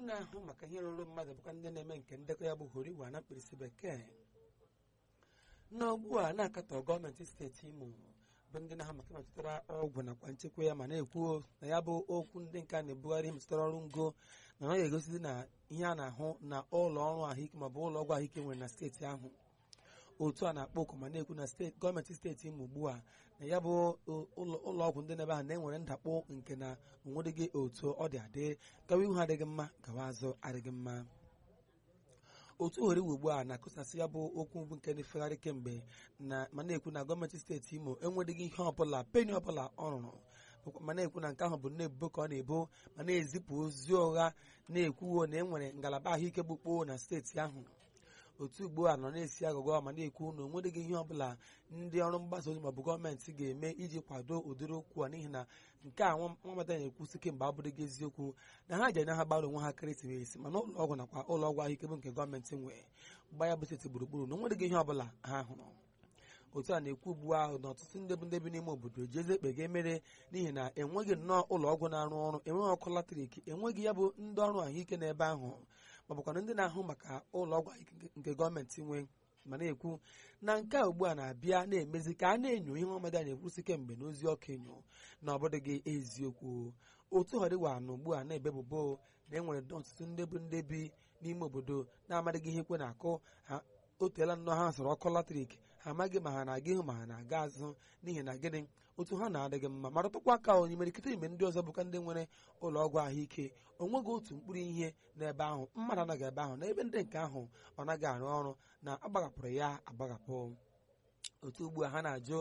na-ahụ maka ihe rụrụ mmadụ bụkwa ndị na-eme nke ndekọ ya bụ horiwa na mkpirisi bekee n'ugbu a na-akatọ gọọmenti steeti imo bụ ndị na-ahụ maka metụtara ọgwụ nakwa nchekwa ya ma na-ekwu na ya bụ okwu ndị nke a na-ebugharị metụtara ọrụ ngo na ọ ga-egosi na ihe a na-ahụ na ụlọ ọrụ ahụike maọbụ ụlọ ọgwụ ahụike nwere na steeti ahụ otu a na-akpọ oku ma na-ekwu na steeti gọọmenti steeti imo ugbu a na ya bụ ụlọ ọgwụ ndị n'ebe ahụ na-enwere ndakpọ nke na onwedịghị otu ọ dị adị gawa ihu adịghị mma gawa azụ adịghị mma otu oheriwe ugbu a na-akụsasị ya bụ okwu mbụ nke na-efegharị kemgbe na ma na-ekwu na gọọmenti steeti imo enweghị ihe ọbụla peni ọbụla ọ rụrụ ma na-ekwu na nke ahụ bụ nnebubo ka ọ na-ebo ma na-ezipụ ozi ụgha na-ekwuwo na enwere ngalaba ahụike gbukpoo na steeti ahụ otu ugbu a nọ na-esi agụgọ ma na-ekwu na onwedịghị ihe ọbụla ndị ọrụ mgbasa ozi maọbụ gọọmenti ga-eme iji kwado ụdịrị okwu a n'ihi na nke a nwamata na-ekwusi kemgbe abụrụghị eziokwu na ha ji anya ha gbara onwe ha ekeresimesi mana ụlọ ọgwụ nakwa ụlọ ọgwụ ahụike bụ nke gọọmenti nwee gba ya bụ steeti gburugburu na onwedịghị ihe ọbụla ha hụrụ otu a na-ekwu ugbu ahụ na ọtụtụ ndị bụ ndị bi n'ime obodo ji eze ekpe ga-emere n'ihi na enweghị nnọọ ụlọ ọgwụ na-arụ ọrụ enweghị ọkụ latrik enweghị ya bụ ndị ọrụ ahụike n'ebe ahụ ma bụkwana ndị na-ahụ maka ụlọ ọgwụ ahụike nke gọọmenti nwe ma na-ekwu na nke a ugbu a na-abịa na-emezi ka a na-enyo ihe ọmada na-ekwusi kemgbe n'ozi ọkụ enyo na ọ bụdịghị eziokwu otu họrịwa na ugbu a na-ebebubo na enwere ọtụtụ ndị bụ ndị bi n'ime obodo na-amadịghị ihe ekwe na-akụ ha o teela nnọọ ha sọrọ ọkụ latrik ha amaghị ma ha na-aga ihu ma ha na-aga azụ n'ihi na gịnị otu ha na-adịghị mma ma rụtụkwa aka onye merikịta ime ndị ọzọ bụkwa ndị nwere ụlọ ọgwụ ahụike onweghị otu mkpụrụ ihe n'ebe ahụ mmadụ anaghị ebe ahụ n'ebe ndị nke ahụ ọ naghị arụ ọrụ na agbahapụrụ ya agbaghapụ otu ugbu a ha na-ajụ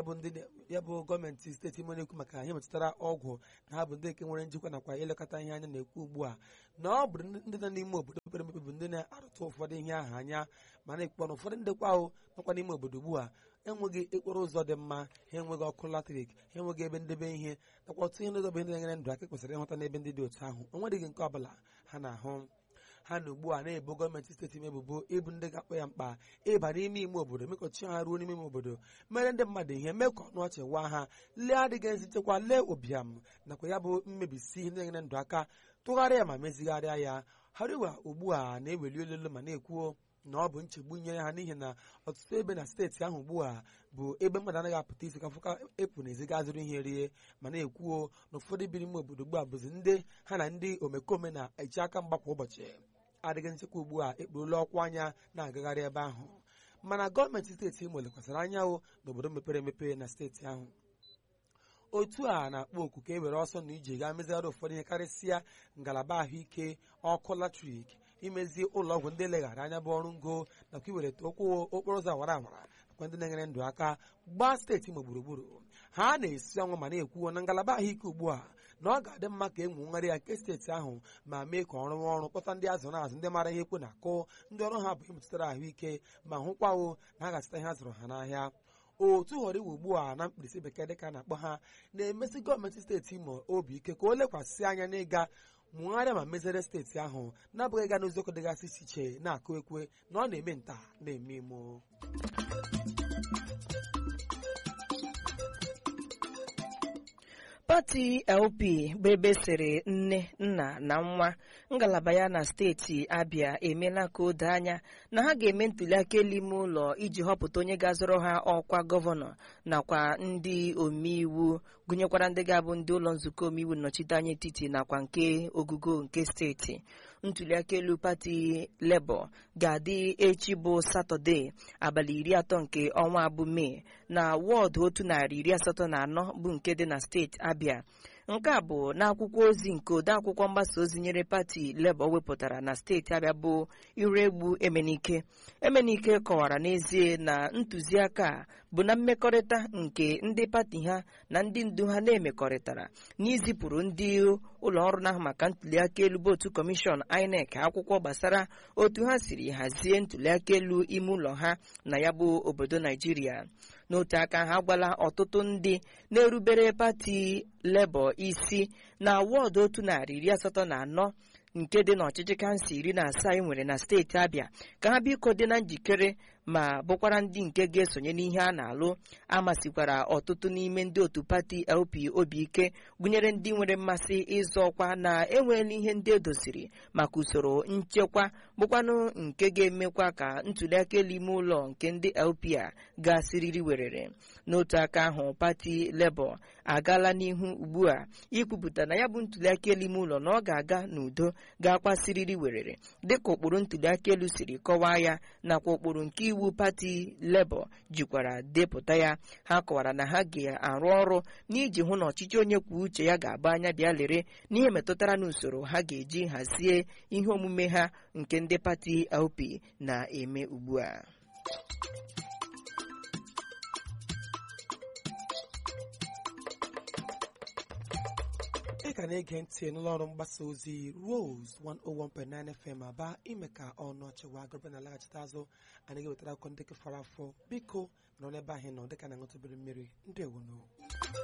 ya bụ gọọmenti steeti imo na-ekwu maka ihe metụtara ọgwụ na ha bụ ndị nke nwere njikwa nakwa ilekọta ihe anya na-ekwu ugbu a na ọ bụ ndị nọ n'ime obodo mepere emepe bụ ndị na-arụtụ ụfọdụ ihe ahụ anya ma na-ekpọ na ụfọdụ ndekwa ahụ nọkwa n'ime obodo ugbu a enweghị okporo ụzọ dị mma ha enweghị ọkụ latrik ha enweghị ebe ndebe ihe nakwa otu ihe n'ụzọ bụ ndị na-enyere ndụ aka kwesịrị ịhụta n'ebe ndị dị otu ahụ enweghị nke ọbụla ha na-ahụ ha na ugbu a na-ebo gọọmenti steeti ime ebubo ịbụ ndị ga-akpọ ya mkpa ịba n'ime ime obodo mekọchi ha ruo n'ime ime obodo mere ndị mmadụ ihe mee ka ọnụ ọchị waa ha lee adịghị ezi nchekwa lee ụbịam nakwa ya bụ mmebisi ihe na-enyere ndụ aka tụgharịa ma mezigharịa ya hariwa ugbu a na-eweli ololo ma na-ekwuo na ọ bụ nchegbu nyere ha n'ihi na ọtụtụ ebe na steeti ahụ ugbu a bụ ebe mmadụ anaghị apụta isi ka fụka epụ na eziga azụrụ ihe rie ma na-ekwuo na ụfọdụ bi n'ime obodo ugbu a bụzi ndị ha na ndị omekome na-eji aka mgba kwa ụbọchị adịghị nchekwa ugbu a ekpurula ọkwa anya na-agagharị ebe ahụ mana gọọmenti steeti Imo lekwasịrị anyanwụ n'obodo mepere emepe na steeti ahụ otu a na-akpọ oku ka e were ọsọ na ije gaa mezigharị ụfọdụ ihe karịsịa ngalaba ahụike ọkụ latrik imezi ụlọ ọgwụ ndị leghara anya bụ ọrụ ngo nakwa iwelata okwu okporo ụzọ awara awara nakwa ndị na-enyere ndụ aka gbaa steeti Imo gburugburu ha na-esi ọnwụ ma na-ekwuo na ngalaba ahụike ugbu a na ọ ga-adị mma ka e nwegharị ya nke steeti ahụ ma mee ka ọrụ ọrụ kpọta ndị azụ na azụ ndị mara ihe ekwe na-akụ ndị ọrụ ha bụ ihe metụtara ahụike ma hụkwawo na ha ga-azụta ihe a zụrụ ha n'ahịa otu ghọrọ iwu ugbu a na mkpirisi bekee dịka na-akpọ ha na-emesi gọọmenti steeti Imo obi ike ka o lekwasị anya n'ịga mụgharịa ma mezere steeti ahụ na-abụghị ịga n'ụzọkọ dịgasị iche iche na-akụ ekwe na ọ na-eme nta na-eme imo pati LP bụ ebe sịrị nne nna na nwa ngalaba ya na steeti Abia emeela ka o doo anya na ha ga-eme ntụliaka elu ime ụlọ iji họpụta onye ga-azọrọ ha ọkwa gọvanọ nakwa ndị omeiwu gụnyekwara ndị ga-abụ ndị ụlọ nzukọ omeiwu nnọchiteanya etiti nakwa nke ogugo nke steeti ntụliaka elu pati Labour ga-adị echi bụ satọde abalị iri atọ nke ọnwa abụ mee na wọọdụ otu narị iri asatọ na anọ bụ nke dị na steeti Abia nke a bụ n'akwụkwọ ozi nke odeakwụkwọ mgbasa ozi nyere pati Labour wepụtara na steeti Abia bụ Iregbu Emenike Emenike kọwara n'ezie na ntụziaka a bụ na mmekọrịta nke ndị pati ha na ndị ndu ha na-emekọrịtara n'izipụrụ ndị ụlọ ọrụ na-ahụ maka ntụliaka elu bụ otu kọmishọn INEC akwụkwọ gbasara otu ha siri hazie ntụliaka elu ime ụlọ ha na ya bụ obodo Naijiria n'otu aka ha gwala ọtụtụ ndị na-erubere pati Labour isi na wọọdụ otu narị iri asatọ na anọ nke dị n'ọchịchị kansụl iri na asaa e nwere na steeti Abia ka ha biko dị na njikere ma bụkwara ndị nke ga-esonye n'ihe a na-alụ amasikwara ọtụtụ n'ime ndị otu pati LP obi ike gụnyere ndị nwere mmasị ịzọ ọkwa na enweela ihe ndị edoziri maka usoro nchekwa bụkwanụ nke ga-emekwa ka ntuliaka elu ime ụlọ nke ndị LP a gasịrịrị werere n'otu aka ahụ pati Labour agaala n'ihu ugbu a ikwupụta na ya bụ ntuliaka elu ime ụlọ na ọ ga-aga n'udo ga-akwasịrịrị werere dịka ụkpụrụ ntuliaka elu siri kọwaa ya nakwa ụkpụrụ nke iwu pati Labour jikwara depụta ya ha kọwara na ha ga-arụ ọrụ n'iji hụ na ọchịchị onye kwuo uche ya ga-aba anya bịa lere n'ihe metụtara n'usoro ha ga-eji hazie ihe omume ha nke ndị pati LP na-eme ugbu a ị ka na-ege ntị n'ụlọ ọrụ mgbasa ozi Rose 101.9 FM aba ime ka ọnụ ọchịwa agụrụbe na alaghachite azụ anyị ga-ewetara akụkọ ndị fọrọ afọ biko nọ n'ebe ahụ nọ dịka na ṅụtụbere mmiri ndị ewono